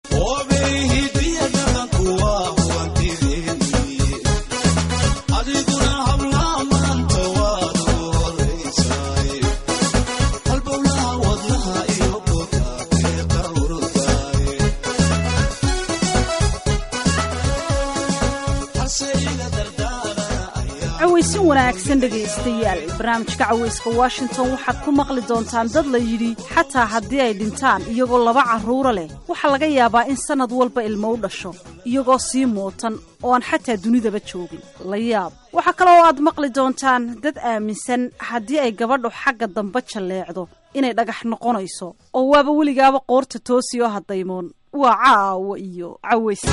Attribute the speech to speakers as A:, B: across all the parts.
A: cawaysin wanaagsan dhegaystayaal barnaamijka cawayska washington waxaad ku maqli doontaan dad la yidhi xataa haddii ay dhintaan iyagoo laba carruura leh waxaa laga yaabaa in sannad walba ilmo u dhasho iyagoo sii muutan oo aan xataa dunidaba joogin la yaab waxaa kaloo aad maqli doontaan dad aaminsan haddii ay gabadhu xagga dambe jalleecdo inay dhagax noqonayso oo waaba weligaaba qoorta toosi oo haddaymoon waa caawa iyo cawayska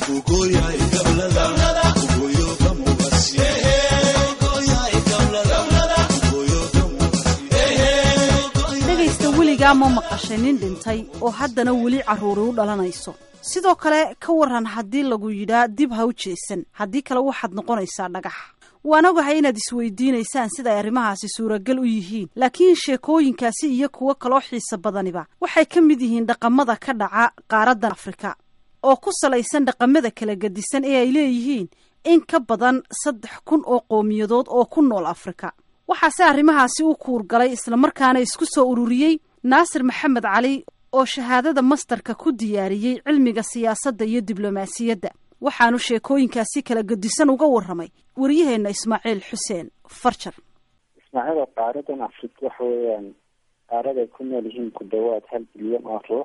A: dhegaysta weligaa ma maqashay nin dhintay oo haddana weli carruuri u dhalanayso sidoo kale ka waran haddii lagu yidhaa dib ha u jeesan haddii kale waxaad noqonaysaa dhagax waan ogahay inaad isweydiinaysaan sida ay arrimahaasi suuragal u yihiin laakiin sheekooyinkaasi iyo kuwo kaloo xiisa badaniba waxay ka mid yihiin dhaqamada ka dhaca qaaraddan afrika oo ku salaysan dhaqamada kala gedisan ee ay leeyihiin in ka badan saddex kun oo qowmiyadood oo ku nool afrika waxaase arrimahaasi u kuurgalay islamarkaana isku soo ururiyey naasir maxamed cali oo shahaadada mastarka ku diyaariyey cilmiga siyaasadda iyo diblomaasiyadda waxaanu sheekooyinkaasi kala gedisan uga warramay waryaheenna ismaaciil xuseen farjar
B: ismaaciil qaaradan afrika waxa weeyaan qaarad ay ku nool yihiin ku dhawaad hal bilyan oo ruux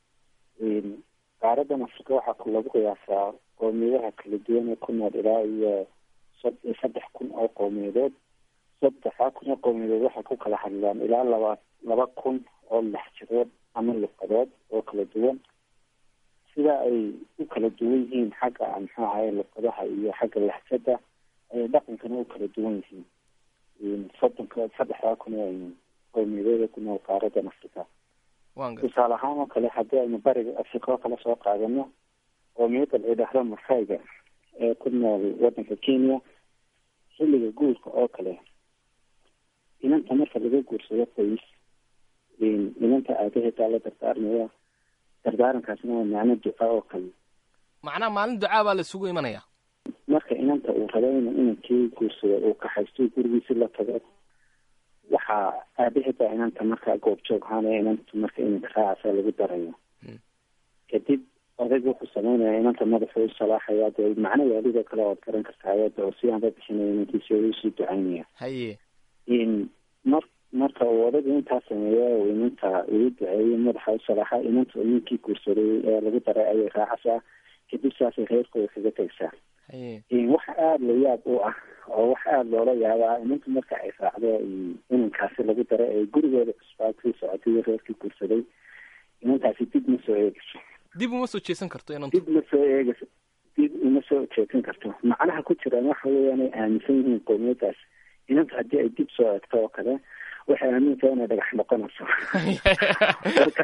B: qaaradan afrika waxaa lagu qiyaasaa qowmiyadaha kala duwan ee ku nool ilaa iyo saddex kun oo qowmiyadood saddexa kun oo qowmiyadood waxay ku kala hadlaan ilaa laba laba kun oo laxjadood ama luqadood oo kala duwan sida ay u kala duwan yihiin xagga muxuu ahaye luqadaha iyo xagga laxjada ayay dhaqankana u kala duwan yihiin soddonka saddexdaa kun oo qowmiyadood ku nool qaaradan afrika tusaale ahaan oo kale haddii aynu bariga afrika oo kale soo qaadano qoomiyadda la idhaahdo masayga ee ku nool waddanka kenya xilliga guurka oo kale inanta marka laga guursado qoys inanta aabaheedaa la dardaarmaya dardaarankaasna waa macno duca oo kale
C: macnaha maalin ducaa baa la isugu imanaya
B: marka inanta uu rabo inu inankii guursado uu kaxaysto gurigiisi la tago waxaa aabaheedaa inanta markaa goobjoog ahaanaya inanta marka inanka raacasa lagu darayo kadib odayg wuxuu sameynaya inanta madaxu u salaaxaya dee macno waalidoo kale oad garan kartaa ayada oo si aanba bixinaya inankiisi usii ducaynaya
C: haye
B: mar marka uu odaygu intaa sameeyo uu inanta ugu duceeyo madaxa u salaaxa inanta ninkii guursaday ee lagu daray ayay raacaysaa kadib saasay reerkooda kaga tegsaa waxa aada la yaab u ah oo waxa aada loola yaabaa inanta marka ay raacdo inankaasi lagu daray ee gurigooda cusbaa kii socotay iyo reerkii guursaday inantaasi dib ma soo eegayso
C: dib uma soo jeesan karto inantu
B: dib ma soo eegayso dib uma soo jeesan karto macnaha ku jiraan waxa weeyaan ay aaminsan yihiin qowmiyadaas inanta haddii ay dib soo eegto oo kale waxay aamintaa inay dhagax noqonayso marka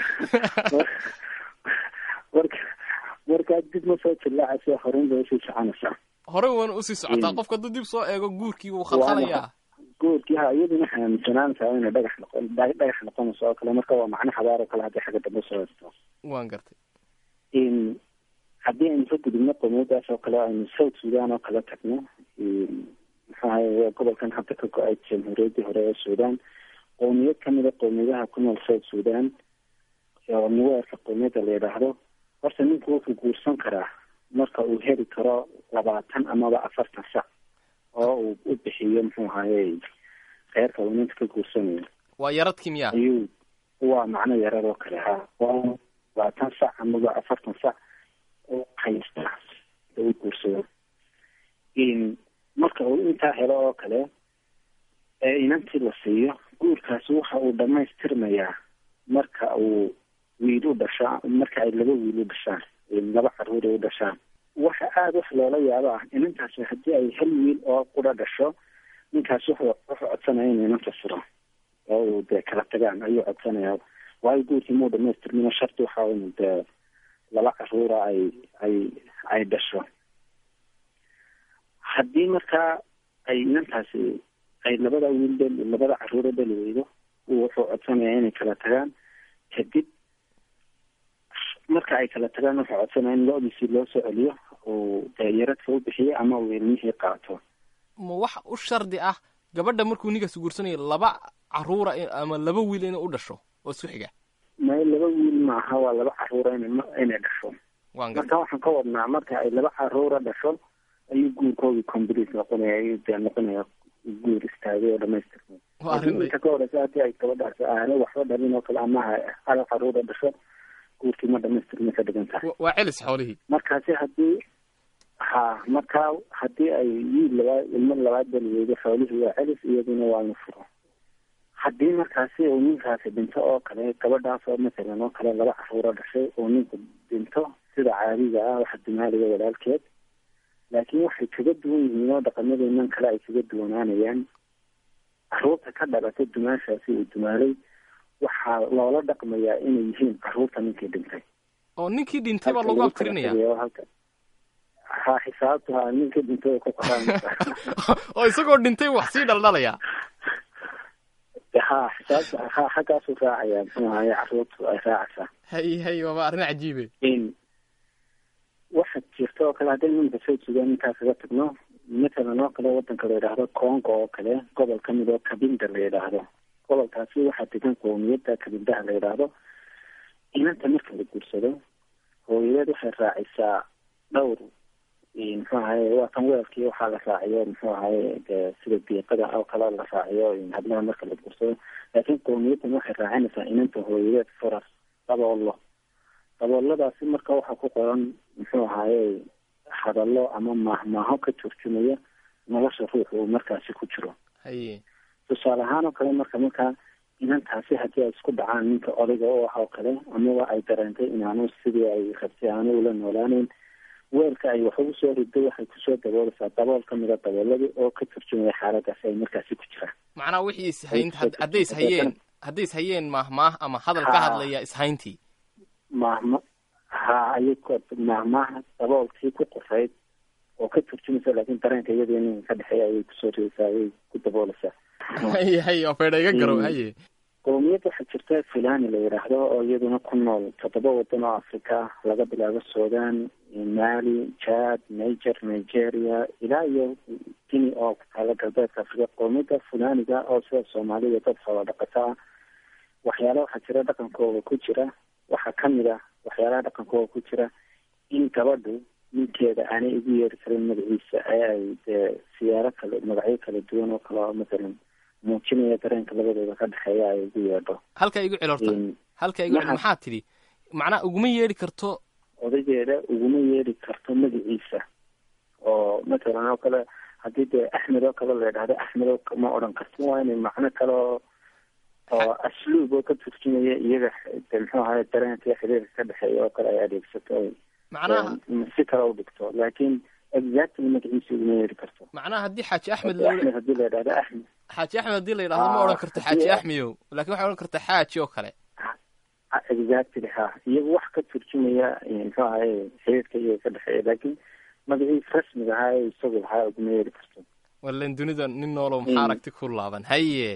B: marka markaa dib ma soo jillaacayso horun bay usii soconaysaa
C: horey waana usii socotaa qofka hadduu dib soo eego guurkii wuu khalkhalayaa
B: guurkii ha iyaduna waxay aaminsanaanaysaa inay dhagax noqon dhagax noqonayso oo kale marka waa macno xabaar oo kale haddii xagga dambe soo eegto
C: waan gartay
B: haddii aynu ka gudubno qowmiyadaas oo kale aynu south sudan oo kale tagno muxuu ahaye gobolkan hadda ka go-ay jamhuuriyaddii hore ee sudan qowmiyad kamida qowmiyadaha ku nool south sudan oo nuweerka qowmiyadda la yidhaahdo horta ninku wuxuu guursan karaa marka uu heli karo labaatan amaba afartan sac oo uu u bixiyo muxuu ahaye reerka uu ninka ka guursanayo
C: waa yaradkii miya
B: ayuu waa macno yarad oo kale ha waa labaatan sac amaba afartan sac oo haysta u guursado marka uu intaa helo oo kale ee inantii la siiyo guurkaasi waxa uu dhamaystirmayaa marka uu wiil u dhashaa marka ay laba wiil u dhashaan laba caruur ay u dhashaan waxa aada wax loola yaabo ah inantaasi haddii ay hal wiil oo qura dhasho ninkaasi wuxuu wuxuu codsanaya inuu inanta furo oo uu dee kala tagaan ayuu codsanaya waayo guurkii muu dhamaystirmina sharti waxa inu dee laba caruura ay ay ay dhasho haddii markaa ay inantaasi ay labada wiil dhel labada caruuro dheli weydo wuxuu codsanayaa inay kala tagaan kadib marka ay kala tagaan wuxuu codsanaya in lo-diisii loo soo celiyo uu dee yaradka u bixiyo ama uu ilmihii qaato
C: ma wax u shardi ah gabadha markuu ninkaas guursanayo laba caruura in- ama laba wiil inay u dhasho oo isku xiga
B: ma laba wiil maaha waa laba caruura ina inay dhasho
C: waan garta
B: marka waxaan ka wadnaa marka ay laba caruura dhasho ayuu guurkoodii complete noqonaya ayuu dee noqonaya guur istaagay oo dhamaystirmay
C: waa arrin
B: inta ka horeysa haddii ay gabadhaas aanay waxba dhalin oo kale ama ha- hal caruura dhasho guurkii ma dhamaystirmay ka dhigan tahay
C: wa- waa celis xoolihii
B: markaasi haddii ha markaa haddii ay wiil labaad ilmo labaad daliyeedo xoolihii waa celis iyaduna waa la furo haddii markaasi uu ninkaasi dhinto oo kale gabadhaas oo masalan oo kale laba caruuro dhashay uu ninku dhinto sida caadiga ah waxa dumaaliga walaalkeed laakiin waxay kaga duwan yihiin oo dhaqamadeenan kale ay kaga duwanaanayaan caruurta ka dhalata dumaashaasi uu dumaalay waxaa loola dhaqmayaa inay yihiin caruurta ninkii dhintay
C: oo ninkii dhintay baa
B: Halka
C: lagu
B: lagu kala
C: abtirinaya
B: tegayo halka ha xisaabtu ha ninkii dhintay oo ku qoraan
C: oo isagoo dhintay wax sii dhaldhalaya
B: ha xisaabtu ha xaggaasu raacaya muxuu ahaye caruurtu ay raacaysaa
C: hay hay waaba arrin cajiibe
B: in waxa jirta oo kale haddaynu iminka soo jeedaan intaa kaga tagno matalan oo kale wadanka la yidhaahdo congo oo kale gobol ka mid oo kabinda la yidhaahdo gobolkaasi waxaa degan qowmiyadda kabindaha la yidhaahdo inanta marka la guursado hooyadeed waxay raacisaa dhowr muxuu ahaye waa tan weelkii waxaa la raaciyo muxuu ahaye de sida diiqada oo kale la raaciyo hadlaha marka la guursado laakiin qowmiyaddan waxay raacinaysaa inanta hooyadeed faras daboolo dabooladaasi marka waxaa ku qoran muxuu ahaye hadallo ama maahmaaho ka turjumaya nolosha ruuxa uu markaasi ku jiro
C: haye
B: tusaale ahaan oo kale marka markaa inantaasi haddii ay isku dhacaan ninka odayga u ah oo kale amaba ay dareentay inaanu sidii ay rabtay aanu ula noolaaneyn weelka ay wax ugu soo rido waxay kusoo daboolaysaa dabool ka mida dabooladii oo ka turjumaya xaaladaasi ay markaasi ku jiraan
C: macnaha wixii ishayn had- hadday ishayeen hadday ishayeen maahmaah ama hadal ka
B: Ha.
C: hadlaya ishayntii
B: maahma ha ayay ku maahmaaha daboolkii ku qorayd oo ka turjumaysa laakiin dareenka iyadii ninka ka dhexeeya ayay kusoo ridaysaa ayay ku daboolaysaa
C: haye haye oo faydha iga garow
B: Mm.
C: haye
B: qowmiyad waxaa jirta fulani la yidhaahdo oo iyaduna ku nool toddoba wadan oo africa laga bilaabo sudan mali jad niger nigeria ilaa iyo guinea oo ku taala galbeedka africa qowmiyadda fulaniga oo sida soomaalida dad xoola dhaqata ah waxyaala waxaa jira dhaqankooda ku jira waxaa kamid ah waxyaalaha dhaqankooda ku jira in gabadhu ninkeeda aanay ugu yeeri karin magaciisa ee ay dee siyaaro kale magacyo kala duwan oo kale oo matalan muujinaya dareenka labadooda ka dhexeeya ay ugu yeedho
C: halkaa igu cel horta
B: In
C: halkaa igu cel
B: Maxaa-
C: maxaa tidhi macnaha uguma yeedhi karto
B: odageeda uguma yeeri karto magaciisa oo matalan oo kale haddii dee axmed oo kale la yidhahdo axmed oo ma odhan karto waa inay macno kale oo oo asluub oo ka turjumaya iyaga de muxuu ahaye dareenka iyo xiriirka ka dhexeeya oo kale ay adeegsato ay
C: macnaha
B: ee, si kale u dhigto laakiin exactly magaciisa uguma yeeri karto
C: macnaha haddii xaaji axmed
B: Haddii
C: la
B: axmed haddii la yidhahdo axmed
C: xaaji axmed haddii la yidhahdo ma
B: Ah,
C: odhan karto
B: haddii-
C: xaaji axmeyow laakiin waxay odhan kartaa xaaji oo kale
B: Ah, exactly ha iyagu wax ka turjumaya eh, muxuu ahaye xiriirka iyaga ka dhexeeya laakiin magaciisa rasmiga ahaa ee isagu lahaa uguma yeeri karto
C: wallen dunida nin noolow maxaa
B: Mm.
C: aragti ku laaban haye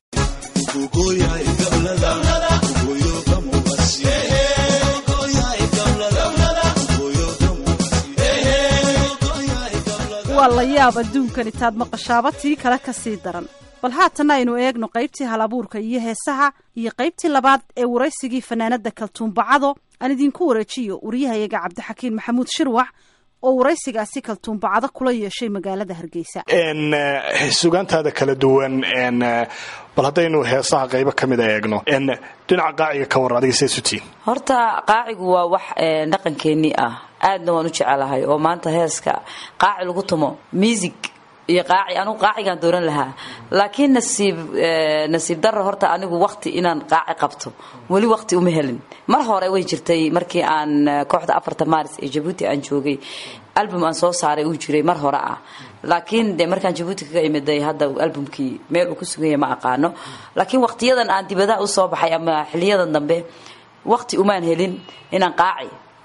A: waa la yaab adduunkan intaad maqashaaba tii kale ka sii daran bal haatanna aynu eegno qaybtii halabuurka iyo heesaha iyo qaybtii labaad ee waraysigii fanaanada kaltuumbacado aan idinku wareejiyo wariyahayaga cabdixakiin maxamuud shirwax oo waraysigaasi kaltuumbacado kula yeeshay magaalada hargeysa
D: n sugaantaada kala duwan n bal haddaynu heesaha qaybo ka mida eegno n dhinaca qaaciga ka warra adiga see sutiin
E: horta qaacigu waa wax ee, dhaqankeennii ah aadna waan u jecelahay oo maanta heeska qaaci lagu tumo music iyo qaaci anugu qaacigaan dooran lahaa laakiin nasiib ee, nasiib darro horta anigu waqti inaan qaaci qabto weli waqti uma helin mar hore way jirtay markii aan eh, kooxda afarta maaris ee jabuuti aan joogay album aan soo saaray uu jiray mar hore ah laakiin de markaan jabuuti kaga imiday hadda albumkii meel uu ku sugan yahay ma aqaano laakiin waqtiyadan aan dibadaha usoo baxay ama xiliyadan dambe waqti umaan helin inaan qaaci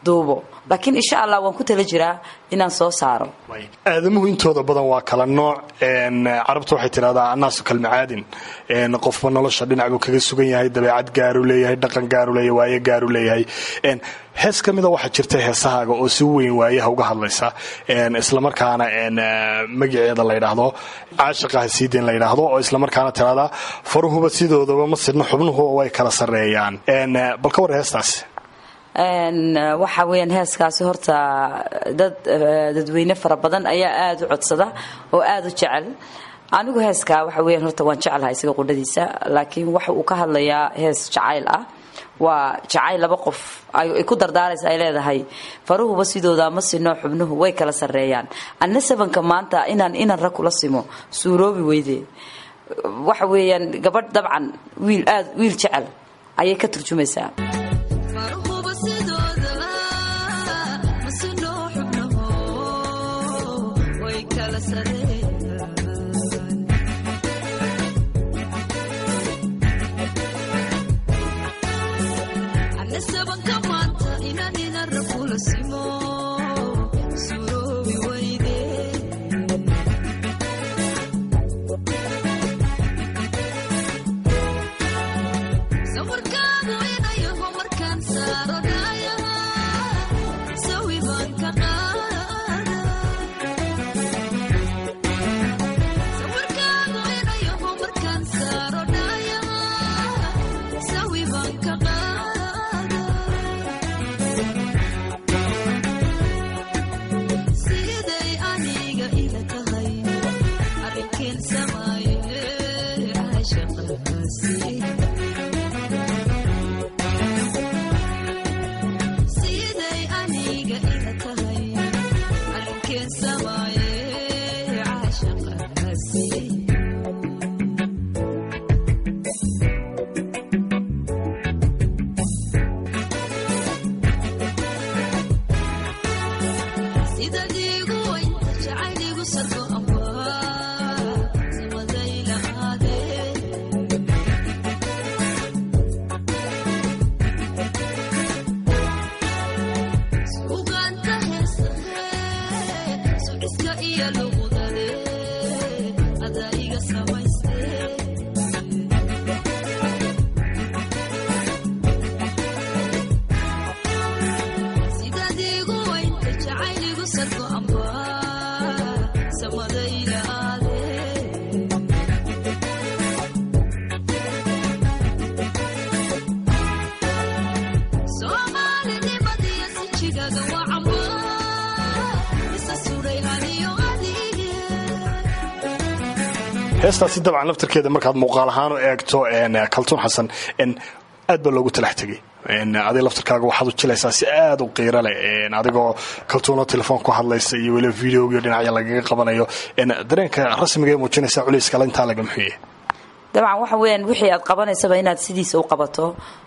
E: duubo laakiin insha allah waan ku tala jiraa inaan soo saaro
D: aadamuhu intooda badan waa kala nooc carabta waxay tidhahdaa annaasu kalmacaadin qofba nolosha dhinac buu kaga sugan yahay dabeecad gaaru leeyahay dhaqan gaaru leeyahay waaye gaaru leeyahay hees ka mida waxaa jirta heesahaaga oo si weyn waayaha uga hadlaysa islamarkaana magaceeda la ydhaahdo caashiqaha siideen la ydhaahdo oo islamarkaana tidhahdaa faruhuba sidoodaba ma sidno xubnuhu way kala sarreeyaan bal ka war heestaasi
E: waxa weyaan heeskaasi horta dad dadweyne fara badan ayaa aada u codsada oo aada u jecel anigu heeskaa waxa weyan horta waan jecelahay isaga qudhadiisa laakiin waxa uu ka hadlayaa hees jacayl ah waa jacayl laba qof ay ku dardaaraysa ay leedahay faruhuba sidooda ma sino xubnuhu way kala sarreeyaan anna sabanka maanta inaan inan rag kula simo suuroobi weyde waxa weeyaan gabadh dabcan wiil aad wiil jecel ayay ka turjumaysaa
D: heestaasi dabcan laftarkeeda markaad muuqaal ahaan u eegto kaltuun xasan aad baa loogu talax tegay adiga laftarkaaga waxaad u jilaysaa si aad u qiiro leh adigoo kaltuuno telefoon ku hadlaysa iyo weliba videogiyo dhinacya lagaga qabanayo dareenka rasmiga ee muujinaysa culayskala intaa laga muxuye
E: dabcan waxa weyaan wixii aad qabanaysaba inaad sidiisa u qabato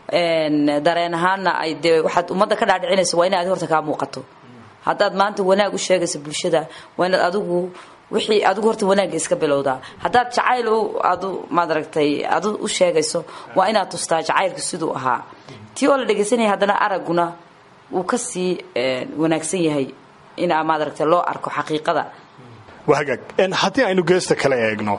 E: dareen ahaanna ay dee waxaad ummadda ka dhaadhicinaysa waa inaad horta kaa muuqato haddaad maanta wanaag u sheegaysa bulshada waa inaad adigu wixii adigu horta wanaagga iska bilowdaa haddaad jacayl adu maadaragtay adu u sheegayso waa inaad tustaa jacaylku siduu ahaa tii oo la dhegaysanaya haddana aragguna wuu ka sii wanaagsan yahay inaa maadaragtay loo arko xaqiiqada
D: waa hagaag haddii aynu geesta kale eegno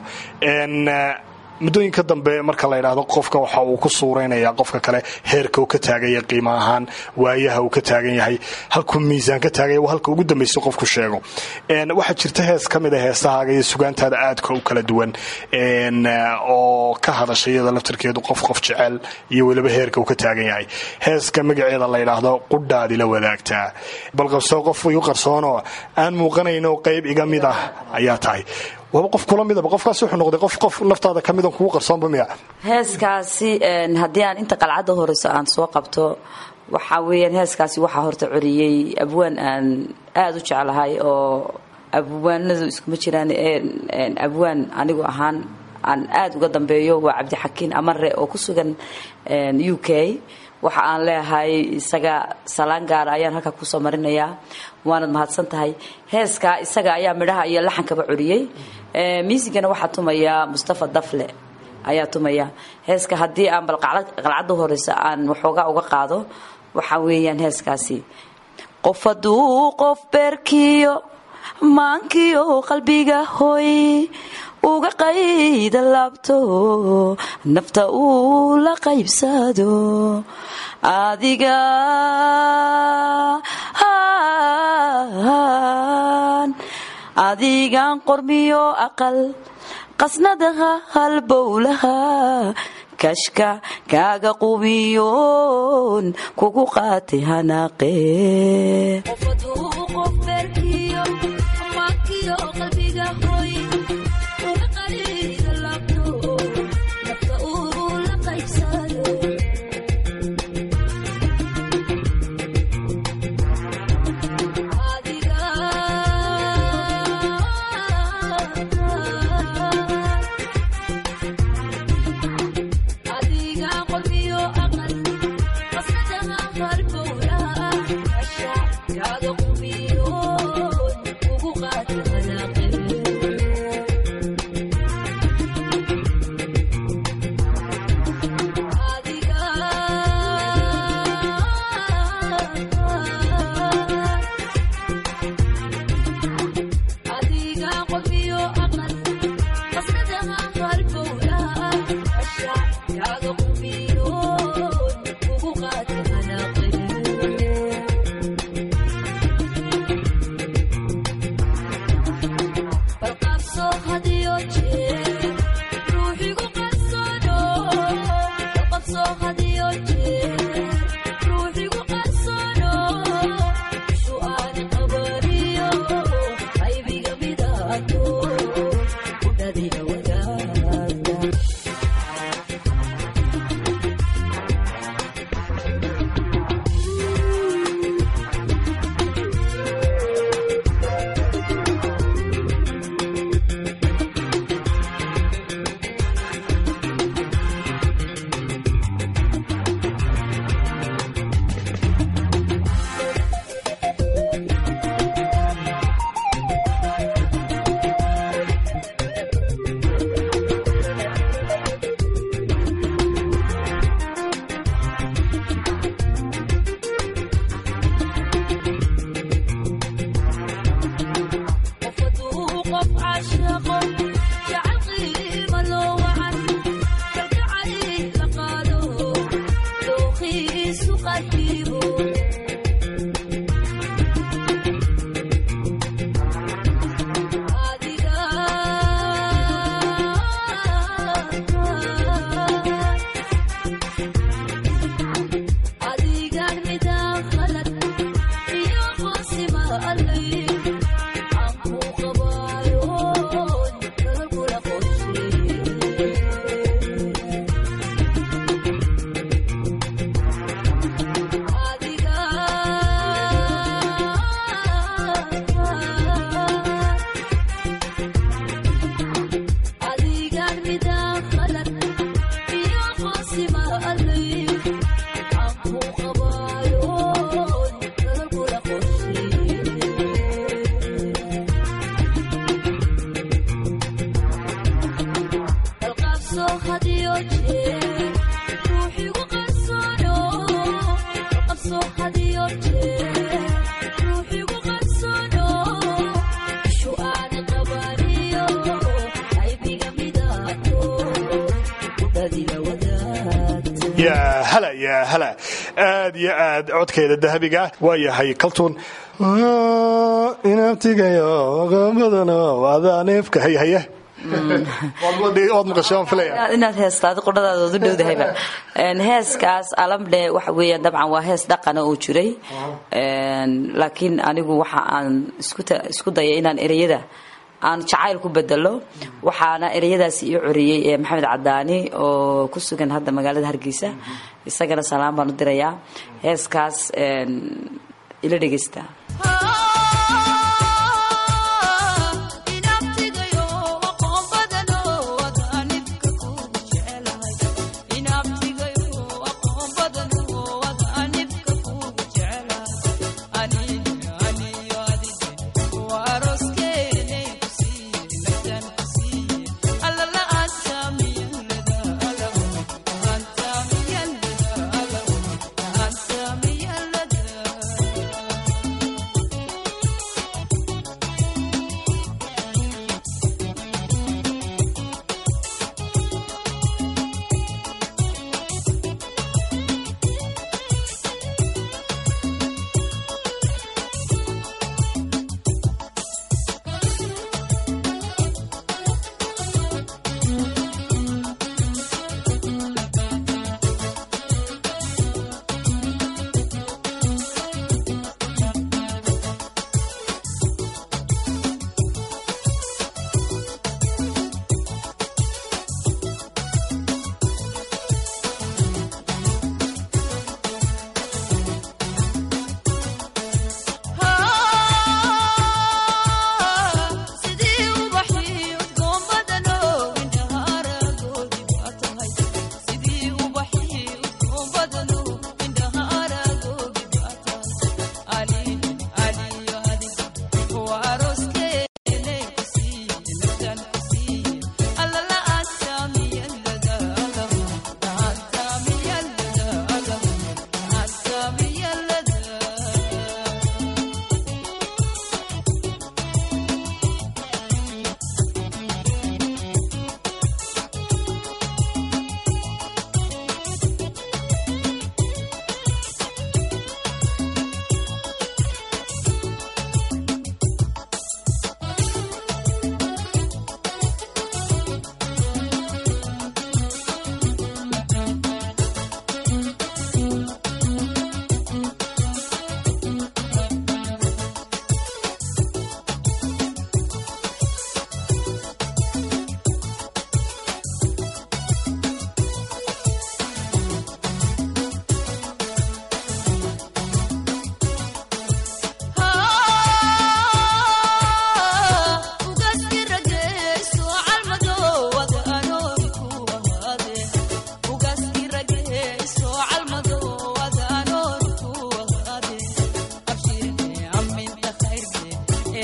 D: muddooyinka dambe marka la yidhaahdo qofka waxa uu ku suuraynayaa qofka kale heerka uu ka taaganya qiimo ahaan waayaha uu ka taagan yahay halkuu miisaan ka taaganya waa halka ugu dambaysa qofku sheego waxaa jirta hees ka mid a heesahaaga iyo sugaantaada aadka u kala duwan oo ka hadasha iyada laftarkeedu qof qof jecel iyo weliba heerka uu ka taagan yahay heeska magaceeda la yidhaahdo qudhaadi la wadaagtaa bal qabsoo qof igu qarsoonoo aan muuqanayno qayb iga mid ah ayaa tahay waaba qof kula midaba qofkaas wuxuu noqday qof qof naftaada ka midan kugu qarsoonba miya
E: heeskaasi haddii aan inta qalcadda horeyso aan soo qabto waxaa weeyaan heeskaasi waxaa horta coriyey abwaan aan aada u jeclahay oo abwaanadu iskuma jiraan abwaan anigu ahaan aan aada uga dambeeyo waa cabdixakiin amare oo ku sugan u k waxa aan leeyahay isaga salaan gaara ayaan halkaa kusoo marinayaa waanad mahadsan tahay heeskaa isaga ayaa midhaha iyo laxankaba coriyey miisigana waxaa tumaya mustafa dafle ayaa tumaya heeska haddii aan bal qalcadda horeysa aan waxoogaa uga qaado waxaa weeyaan heeskaasi qof hadduu qof beerkiyo maankiyo qalbiga hoy uga qayda laabto nafta uu la qaybsado adiga adigan qormiyo aqal qasnadaha halbowlaha kashka kaaga qubiyoon kugu qaatay hanaaqee
D: yaa hala yaa hala aad iyo aad codkeeda dahabiga waa yahay kaltuun inabtigayo qaamadana adaa neefka hayhaye waad maqashay waan filaya
E: inaad heestaadi qudhadaada odu dhowdahayba heeskaas alamdhe waxa weeyaan dabcan waa hees dhaqana oo jiray laakiin anigu waxa aan isku dayay inaan ereyada aan jacayl ku bedelo waxaana ereyadaasi ii coriyey ee maxamed cadaani oo ku sugan hadda magaalada hargeysa isagana salaam baan u dirayaa heeskaas ila dhegeysta
F: Thank you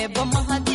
F: eebba mahad